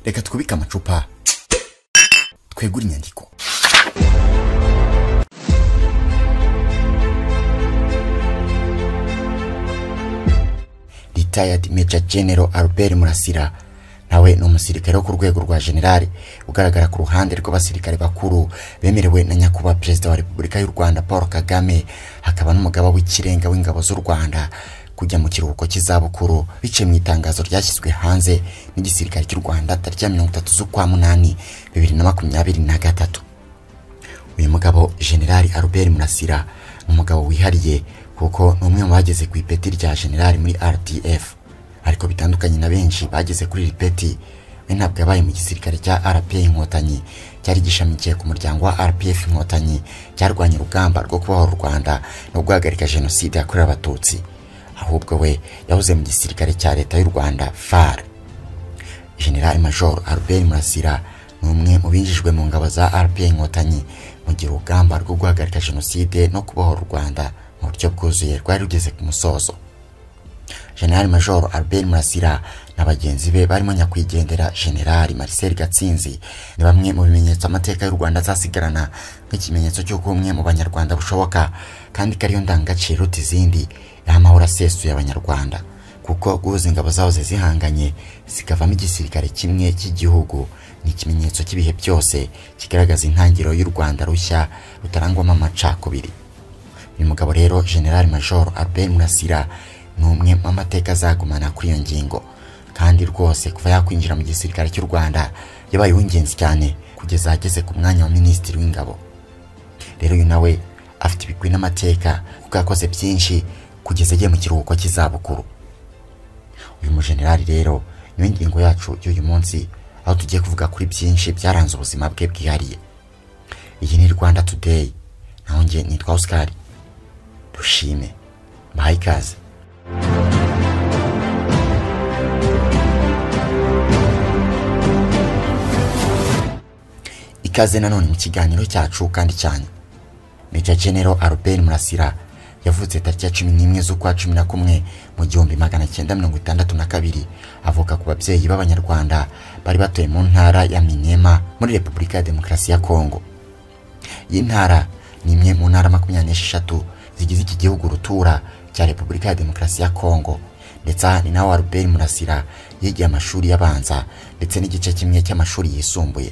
reka twubike amacupa twegure inyandiko retired major general albert murasira nawe ni umusirikare wo ku rwego rwa generale ugaragara ku ruhande rw'abasirikare bakuru bemerewe na nyakubahwa perezida wa repubulika y'u rwanda paul kagame hakaba n'umugaba w'ikirenga w'ingabo z'u rwanda kujya mu kiruhuko cy'izabukuru biciye mu itangazo ryashyizwe hanze n'igisirikare cy'u rwanda tariki ya mirongo itatu z'ukwa munani bibiri na makumyabiri na gatatu uyu mugabo generali albert murasira ni umugabo wihariye kuko ni umwe mu bageze ku ipeti rya generali muri rdf ariko bitandukanye na benshi bageze kuri iri peti we ntabwo yabaye mu gisirikare cya rpa inkotanyi cyari gishamikiye ku muryango wa rpf inkotanyi cyarwanya urugamba rwo kubaho u rwanda no guhagarika jenoside yakorewe abatutsi ahubwo we yahoze mu gisirikare cya leta y'u rwanda far generali major albert murasira ni umwe mu binjijwe mu ngabo za rpa inkotanyi mu gihe urugamba rwo guhagarika jenoside no kubohora u rwanda mu buryo bwuzuye rwari rugeze ku musozo generali major albert murasira na bagenzi be barimo nyakwigendera generali marcel gatsinzi ni bamwe mu bimenyetso amateka y'u rwanda azasigarana nk'ikimenyetso cy'uko umwe mu banyarwanda bushoboka kandi kariyo ndangagaciro uta izindi y'amahoro asesuye abanyarwanda kuko guhuza ingabo zahoze zihanganye zikavamo igisirikare kimwe cy'igihugu ni ikimenyetso cy'ibihe byose kigaragaza intangiriro y'u rwanda rushya rutarangwamo amacakubiri uyu mugabo rero generali major albert murasira ni umwe mu mateka azagumana kuri iyo ngingo kandi rwose kuva yakwinjira mu gisirikare cy'u rwanda yabaye uw'ingenzi cyane kugeza ageze ku mwanya wa minisitiri w'ingabo rero uyu nawe afite ibigwi n'amateka kuko yakoze byinshi kugeza agiye mu kiruhuko cy'izabukuru uyu mujenerali rero niwe ngingo yacu y'uyu munsi aho tugiye kuvuga kuri byinshi byaranze ubuzima bwe bwihariye iyi ni rwanda today naho njye nitwa oscar dushime mbahaye ikaze ikaze nanone mu kiganiro cyacu kandi cyane Major General Albert Murasira yavutse tariki ya cumi n'imwe z'ukwa cumi na kumwe mu gihumbi magana cyenda mirongo itandatu na kabiri avuka ku babyeyi b'abanyarwanda bari batuye mu ntara ya minema muri repubulika ya demokarasi ya kongo iyi ntara ni imwe mu ntara makumyabiri n'esheshatu zigize iki gihugu rutura cya repubulika ya demokarasi ya kongo ndetse ni nawe albert murasira yigiye amashuri abanza ndetse n'igice kimwe cy'amashuri yisumbuye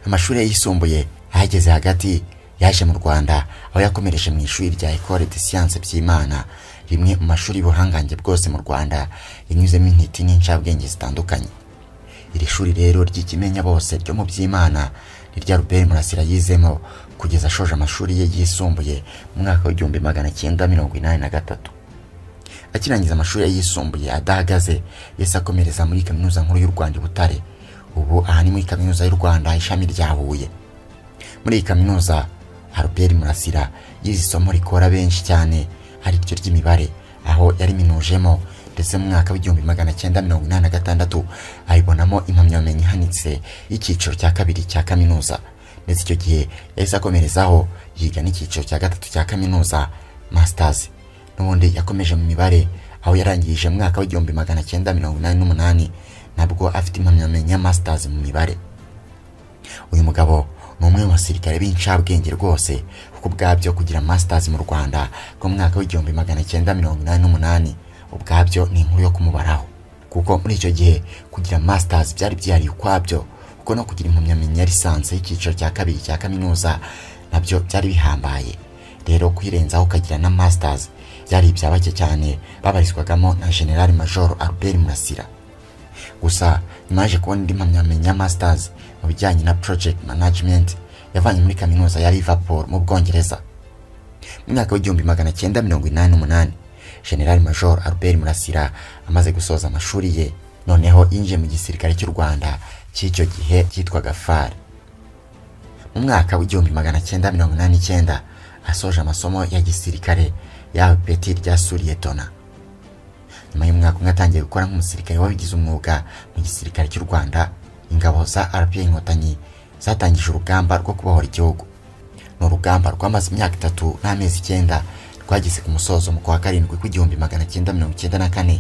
amashuri yisumbuye ahageze hagati yaje mu rwanda aho yakomereje mu ishuri rya ecole de science by'imana rimwe mu mashuri y'ubuhangange bwose mu rwanda yanyuzemo intiti n'incabwenge zitandukanye iri shuri rero ry'ikimenya bose ryo mu by'imana ni rya albert murasira yizemo kugeza ashoje amashuri ye yisumbuye mu mwaka w'igihumbi magana cyenda mirongo inani na gatatu akirangiza amashuri yisumbuye adahagaze yahise akomereza muri kaminuza nkuru y'u rwanda i butare ubu aha ni muri kaminuza y'u rwanda ishami rya huye muri iyi kaminuza Albert Murasira yize isomo rikora benshi cyane ari ryo ry'imibare aho yari minujemo ndetse mu mwaka w'igihumbi magana cyenda mirongo inani na gatandatu ayibonamo impamyabumenyi ihanitse y'icyiciro cya kabiri cya kaminuza ndetse icyo gihe yahise akomerezaho yiga n'icyiciro cya gatatu cya kaminuza masters n'ubundi yakomeje mu mibare aho yarangirije mu mwaka w'igihumbi magana cyenda mirongo inani n'umunani nabwo afite impamyabumenyi ya masters mu mibare uyu mugabo ni umwe mu basirikare b'incabwenge rwose kuko ubwabyo kugira masters mu rwanda ku mwaka w'igihumbi magana cyenda mirongo inani n'umunani ubwabyo ni inkuru yo kumubaraho kuko muri icyo gihe kugira masters byari byihariye ukwabyo kuko no kugira impamyabumenyi ya lisansi y'icyiciro cya kabiri cya kaminuza nabyo byari bihambaye rero kwirenzaho ukagira na masters byari ibya bake cyane babarizwagamo na generali major albert murasira gusa nyuma yaje kubona indi mpamyabumenyi ya masters mu bijyanye na project management yavanye muri kaminuza ya liverpool mu bwongereza mu mwaka w'igihumbi magana cyenda mirongo inani n'umunani general major albert murasira amaze gusoza amashuri ye noneho yinjiye mu gisirikare cy'u rwanda cy'icyo gihe cyitwaga far mu mwaka w'igihumbi magana cyenda mirongo inani n'icyenda asoje amasomo ya gisirikare yahawe ipeti rya suriyetona nyuma y'umwaka umwe atangiye gukora nk'umusirikare wabigize umwuga mu gisirikare cy'u rwanda ingabo za rpa inkotanyi zatangije urugamba rwo kubohora igihugu ni urugamba rwamaze imyaka itatu n'amezi icyenda rwageze ku musozo mu kwa karindwi kw'igihumbi magana cyenda mirongo icyenda na kane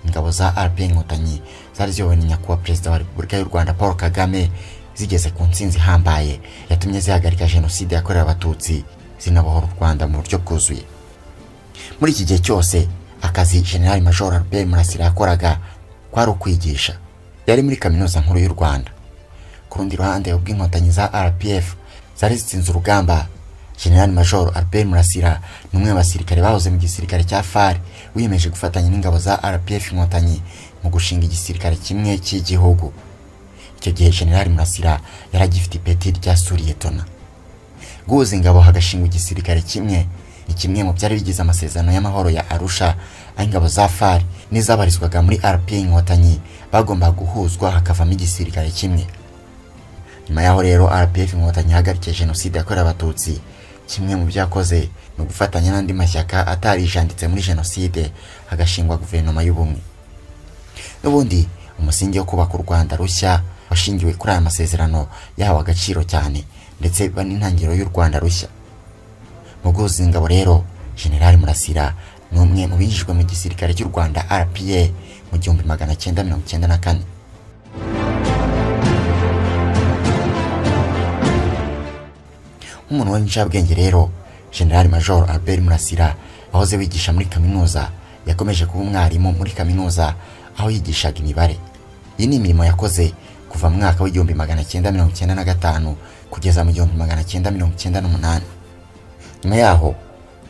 ingabo za rp inkotanyi zari ziyobowe na nyakubahwa perezida wa repubulika y'u rwanda paul kagame zigeze ku ntsinzi ihambaye yatumye zihagarika jenoside yakorewe abatutsi zinabohora u rwanda mu buryo bwuzuye muri iki gihe cyose akazi generali major albert murasira yakoraga kwari ukwigisha yari muri kaminuza nkuru y'u rwanda ku rundi ruhande ubwo inkotanyi za rpf zari zitsinze urugamba generali major albert murasira ni umwe mu basirikare bahoze mu gisirikare cya far wiyemeje gufatanya n'ingabo za rpf inkotanyi mu gushinga igisirikare kimwe cy'igihugu icyo gihe generali murasira yari agifite ipeti rya suriyetona guhuza ingabo hagashingwa igisirikare kimwe ni kimwe mu byari bigize amasezerano y'amahoro ya arusha aho ingabo za far n'izabarizwaga muri rp inkotanyi bagombaga guhuzwa hakavamo igisirikare kimwe nyuma yaho rero rpf inkotanyi ihagarikiye jenoside yakorewe abatutsi kimwe mu byo yakoze ni ugufatanya n'andi mashyaka atarijanditse muri jenoside hagashingwa guverinoma y'ubumwe n'ubundi umusingi wo kubaka u rwanda rushya washingiwe kuri aya masezerano yahawe agaciro cyane ndetse biba n'intangiriro y'u rwanda rushya mu guhuza ingabo rero generali murasira ni umwe mu binjijwe mu gisirikare cy'u rwanda rpa mu gihumbi magana cyenda mirongo icyenda na kane nk'umuntu w'incabwenge rero generali major albert murasira wahoze wigisha muri kaminuza yakomeje kuba umwarimu muri kaminuza aho yigishaga imibare iyi ni imirimo yakoze kuva mu mwaka w'igihumbi magana cyenda mirongo icyenda na gatanu kugeza mu gihumbi magana cyenda mirongo icyenda n'umunani nyuma yaho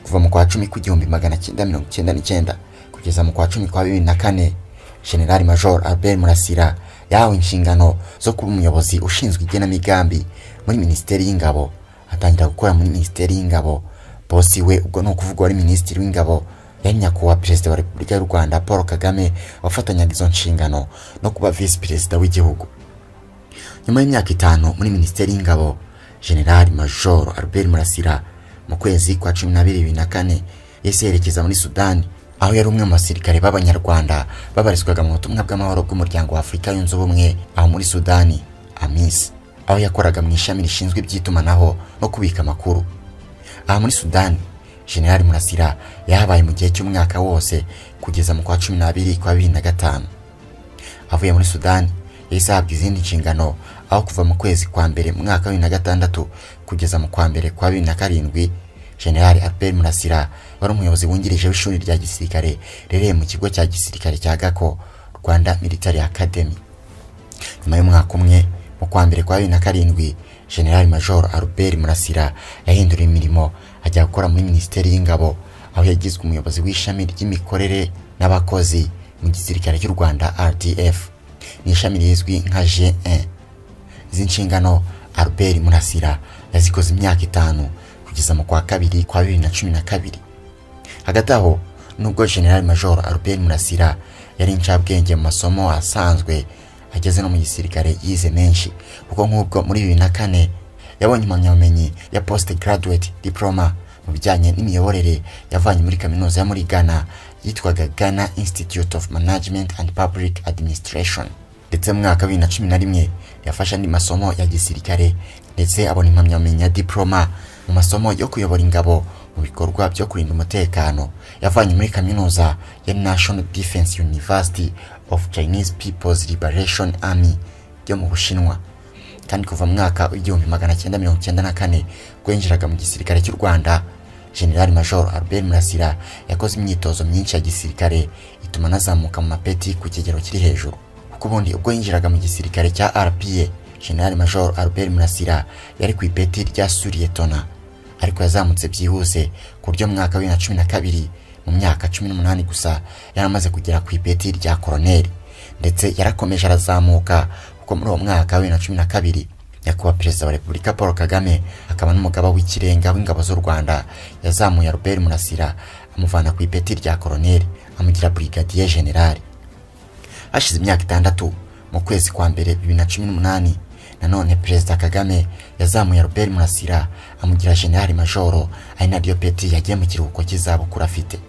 kuva mu kwa cumi kw'igihumbi magana cyenda mirongo icyenda n'icyenda kugeza mu kwa cumi kwa bibiri na kane generali major albert murasira yahawe inshingano zo kuba umuyobozi ushinzwe igenamigambi muri minisiteri y'ingabo atangira gukora muri minisiteri y'ingabo bosi we ubwo ni ukuvuga wari minisitiri w'ingabo yari nyakubahwa perezida wa repubulika y'u rwanda paul kagame wafatanyaga izo nshingano no kuba visi perezida w'igihugu nyuma y'imyaka itanu muri minisiteri y'ingabo generali major albert murasira mu kwezi kwa cumi n'abiri bibiri na kane yahise yerekeza muri sudani aho yari umwe mu basirikare b'abanyarwanda babarizwaga mu butumwa bw'amahoro bw'umuryango wa afurika yunze ubumwe aho muri sudani amisi aho yakoraga mu ishami rishinzwe iby'itumanaho no kubika amakuru aha muri sudani generali murasira yahabaye mu gihe cy'umwaka wose kugeza mu kwa cumi n'abiri kwa bibiri na gatanu avuye muri sudani yahise ahabwa izindi nshingano aho kuva mu kwezi kwa mbere mu mwaka wa bibiri na gatandatu kugeza mu kwa mbere kwa bibiri na karindwi generali albert murasira wari umuyobozi wungirije w'ishuri rya gisirikare rirereye mu kigo cya gisirikare cya gako rwanda military academy nyuma y'umwaka umwe mu kwa mbere kwa bibiri na karindwi generali major albert murasira yahinduriye imirimo ajya gukora muri minisiteri y'ingabo aho yagizwe umuyobozi w'ishami ry'imikorere n'abakozi mu gisirikare cy'u rwanda rdf ni ishami rizwi nka g1 izi nshingano albert murasira yazikoze imyaka itanu kugeza mu kwa kabiri kwa bibiri na cumi na kabiri hagati aho nubwo generali major albert murasira yari incabwenge mu masomo asanzwe ageze no mu gisirikare yize menshi kuko nk'ubwo muri bibiri na kane yabonye impamyabumenyi ya post graduate diploma mu bijyanye n'imiyoborere yavanye muri kaminuza yo muri ghana yitwaga ghana institute of management and public administration ndetse mu mwaka wa bibiri na cumi na rimwe yafashe andi masomo ya gisirikare ndetse abona impamyabumenyi ya diploma mu masomo yo kuyobora ingabo mu bikorwa byo kurinda umutekano yavanye muri kaminuza ya national defense university of Chinese People's Liberation Army yo mu Bushinwa kandi kuva mu mwaka w'igihumbi magana cyenda mirongo cyenda na kane ubwo yinjiraga mu gisirikare cy'u Rwanda General Major Albert Murasira yakoze imyitozo myinshi ya gisirikare ituma anazamuka mu mapeti ku kigero kiri hejuru kuko ubundi ubwo yinjiraga mu gisirikare cya RPA General Major Albert Murasira yari ku ipeti rya Suriyetona ariko yazamutse byihuse ku buryo mu mwaka wa cumi na kabiri mu myaka cumi n'umunani gusa yaramaze kugera ku ipeti rya koroneri ndetse yarakomeje arazamuka kuko muri uwo mwaka wa bibiri na cumi na kabiri nyakubahwa perezida wa repubulika paul kagame akaba n'umugaba w'ikirenga w'ingabo z'u rwanda yazamuye robert murasira amuvana ku ipeti rya koroneri amugira burigadiye generali hashize imyaka itandatu mu kwezi kwa mbere bibiri na cumi n'umunani nanone perezida kagame yazamuye robert murasira amugira generali majoro ari naryo peti yagiye mu kiruhuko cy'izabukuru afite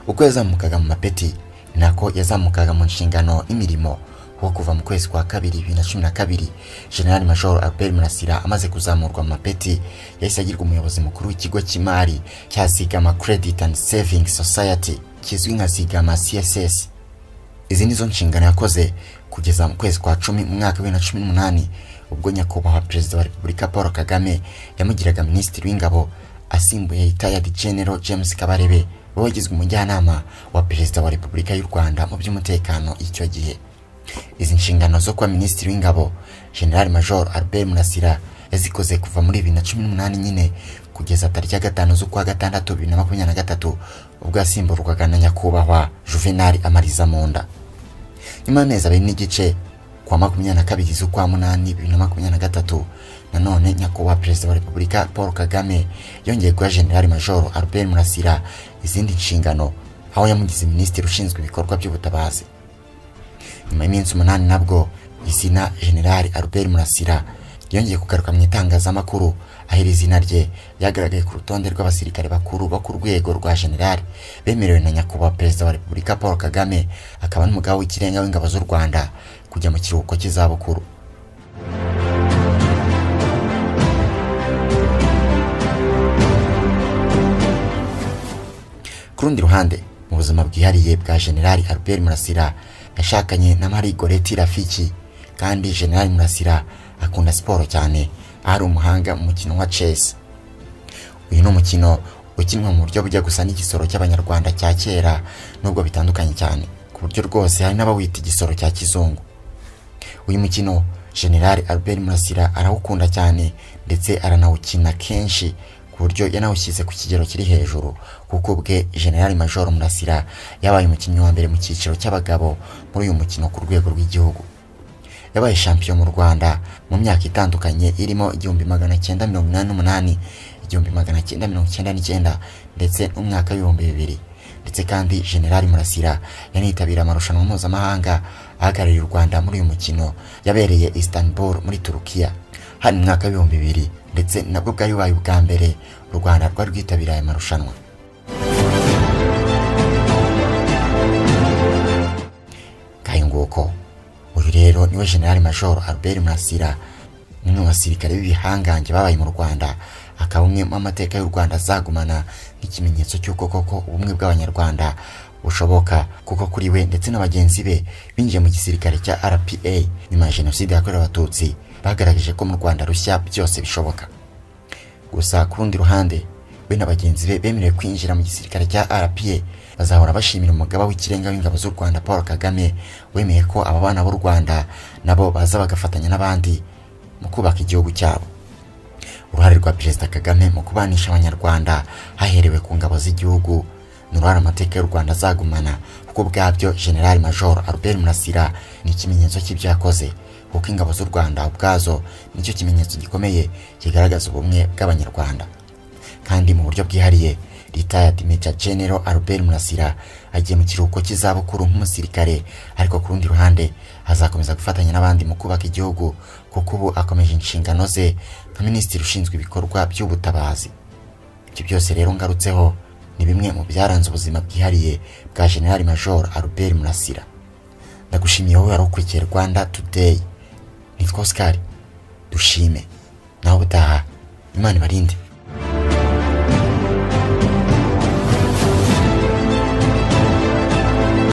uko yazamukaga mu mapeti ni nako yazamukaga mu nshingano n'imirimo wo kuva mu kwezi kwa kabiri bibiri na cumi na kabiri generali major albert murasira amaze kuzamurwa mu mapeti yahise agirwa umuyobozi mukuru w'ikigo cy'imari cya zigama credit and saving society kizwi nka zigama css izi ni zo nshingano yakoze kugeza mu kwezi kwa cumi mu mwaka wa bibiri na cumi n'umunani ubwo nyakubahwa perezida wa repubulika paul kagame yamugiraga minisitiri w'ingabo asimbuye retired general james kabarebe we wagizwe umujyanama wa perezida wa repubulika y'u rwanda mu by'umutekano icyo gihe izi nshingano zo kuba minisitiri w'ingabo general major albert murasira yazikoze kuva muri bibiri na cumi n'umunani nyine kugeza tariki ya gatanu z'ukwa gatandatu bibiri na makumyabiri na gatatu ubwo yasimburwaga na nyakubahwa juvenal amariza munda nyuma y'amezi abiri n'igice kuwa makumyabiri na kabiri z'ukwa munani bibiri na makumyabiri na gatatu nanone nyakubahwa perezida wa repubulika paul kagame yongeye guha general major albert murasira izindi nshingano aho yamugize minisitiri ushinzwe ibikorwa by'ubutabazi nyuma y'iminsi umunani nabwo izina general albert murasira yongeye kugaruka mu itangazamakuru aho iri zina rye ryagaragaye ku rutonde rw'abasirikare bakuru bo ku rwego rwa general bemerewe na nyakubahwa perezida wa repubulika paul kagame akaba n'umugabo w'ikirenga w'ingabo z'u rwanda kujya mu kiruhuko cy'izabukuru ku rundi ruhande mu buzima bwihariye bwa general albert murasira yashakanye na marie goreti rafiki kandi general murasira akunda siporo cyane ari umuhanga mu mukino wa chess uyu ni umukino ukinwa mu buryo bujya gusa n'igisoro cy'abanyarwanda cya kera nubwo bitandukanye cyane ku buryo rwose hari n'abawita igisoro cya kizungu uyu mukino general albert murasira arawukunda cyane ndetse aranawukina kenshi ku buryo yanawushyize ku kigero kiri hejuru kuko ubwe general major murasira yabaye umukinnyi wa mbere mu cyiciro cy'abagabo muri uyu mukino ku rwego rw'igihugu yabaye shampiyona mu rwanda mu myaka itandukanye irimo igihumbi magana cyenda mirongo inani n'umunani igihumbi magana cyenda mirongo icyenda n'icyenda ndetse n'umwaka w'ibihumbi bibiri ndetse kandi general murasira yanitabira amarushanwa mpuzamahanga ahagarariye u rwanda muri uyu mukino yabereye istanbul muri turukiya hano mu mwaka w'ibihumbi bibiri ndetse nabwo bwari bubaye ubwa mbere u rwanda rwari rwitabiriye aya marushanwa kayunguko uyu rero niwe general major albert murasira umwe mu basirikare b'ibihangange babaye mu rwanda akaba umwe mu mateka y'u rwanda azagumana nk'ikimenyetso cy'uko koko ubumwe bw'abanyarwanda bushoboka kuko kuri we ndetse na bagenzi be binjiye mu gisirikare cya RPA nyuma ya jenoside yakorewe abatutsi bagaragaje ko mu Rwanda rushya byose bishoboka gusa ku rundi ruhande we na bagenzi be bemerewe kwinjira mu gisirikare cya RPA bazahora bashimira umugaba w'ikirenga w'ingabo z'u Rwanda Paul Kagame wemeye ko aba bana b'u Rwanda nabo baza bagafatanya n'abandi mu kubaka igihugu cyabo uruhare rwa perezida Kagame mu kubanisha abanyarwanda haherewe ku ngabo z'igihugu ni uruhare amateka y'u Rwanda azagumana kuko bwabyo General Major Albert Murasira ni ikimenyetso cy'ibyo yakoze kuko ingabo z'u Rwanda ubwazo nicyo kimenyetso gikomeye kigaragaza ubumwe bw'abanyarwanda kandi mu buryo bwihariye retired Major General Albert Murasira agiye mu kiruhuko cy'izabukuru nk'umusirikare ariko ku rundi ruhande azakomeza gufatanya n'abandi mu kubaka igihugu kuko ubu akomeje inshingano ze nka minisitiri ushinzwe ibikorwa by'ubutabazi ibyo byose rero ngarutseho ni bimwe mu byaranze ubuzima bwihariye bwa general major Albert Murasira ndagushimiye wowe wari ukurikiye Rwanda Today nitwa Oscar dushime nawe utaha imana ibarinde